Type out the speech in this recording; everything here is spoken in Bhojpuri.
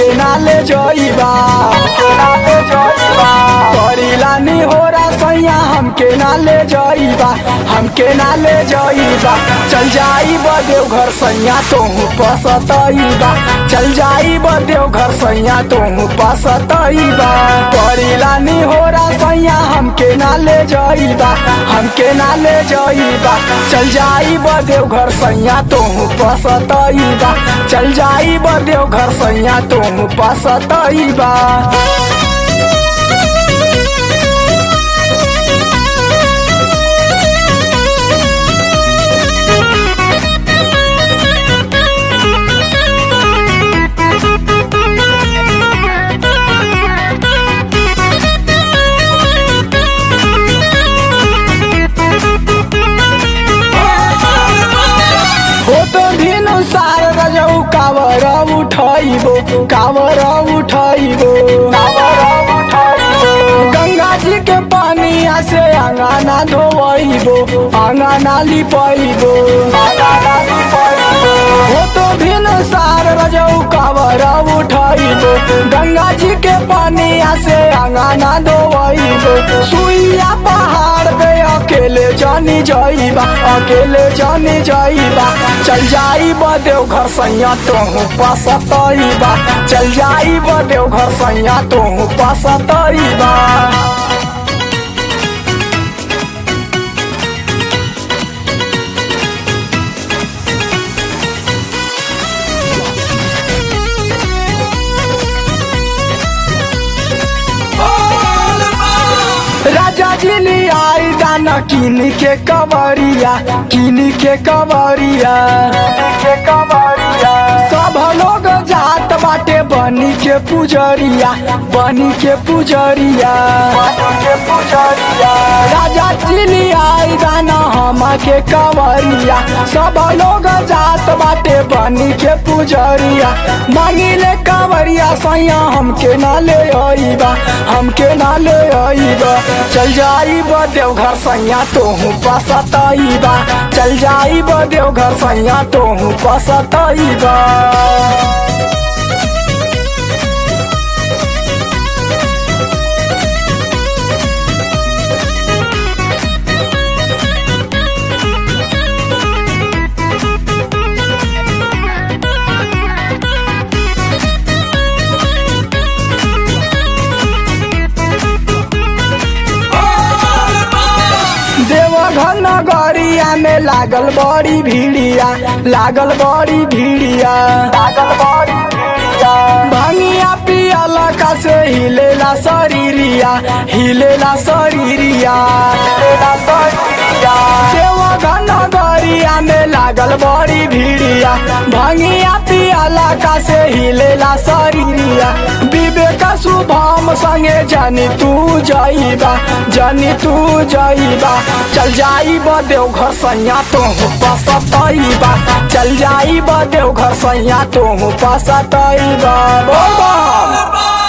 हमके ना ले जाइबा हमके ना ले जाइबा करीला नी होरा सैया हमके ना ले जाइबा हमके ना ले जाइबा चल जाइबा देवघर सैया तोहू पसतइबा चल जाइबा देवघर सैया तोहू पसतइबा करीला नी होरा सैया हमके ना ले जाइबा हमके ना ले जाइबा चल जाइबा देवघर सैया तोहू पसतइबा चल जाइबा देवघर सैया तोहू पसतइबा हो तो भिनु सार रजौ कावर उठाइबो कावर उठाइबो गंगा जी के पानिया से आंगना धोइबो आंगना लिपाइबो हो तो भिनु सार रजौ कावर उठाइबो गंगा जी के पानिया से आंगना धोइबो सुइया पहाड़ पे अकेले जानी जाइबा अकेले जानी जाइबा चल जाइबा देवघर सैया तोहू पसतइबा चल जाइबा देवघर सैया तोहू पसतइबा राजा जी ने आई दाना किन के कवरिया किन के कवरिया के कवरिया सब लोग जात बाटे बनी के पुजरिया बनी के पुजरिया के पुजरिया राजा जी ने आई दाना हम के कवरिया सब लोग जात बाटे बनी के पुजरिया मांगिले कवरिया सैया हमके ना ले आईबा हमके ना ले आईबा चल जाइबा देवघर सैया तोहू पसतइबा चल जाइबा देवघर सैया तोहू पसतइबा देवघर नगरिया में लागल बड़ी भीड़िया लागल बड़ी भीड़िया लागल बड़ी भीड़िया भंगिया पियल का से हिलेला शरीरिया हिलेला शरीरिया हिलेला शरीरिया देवघर नगरिया में लागल बड़ी भीड़िया भंगिया पियला का से हिलेला शरीरिया विवेक शुभम संगे जानी तू जाइबा जानी तू जाइबा चल जाइबा देवघर सैया तोहू पसतइबा चल जाइबा देवघर सैया तोहू पसतइबा बोल बम।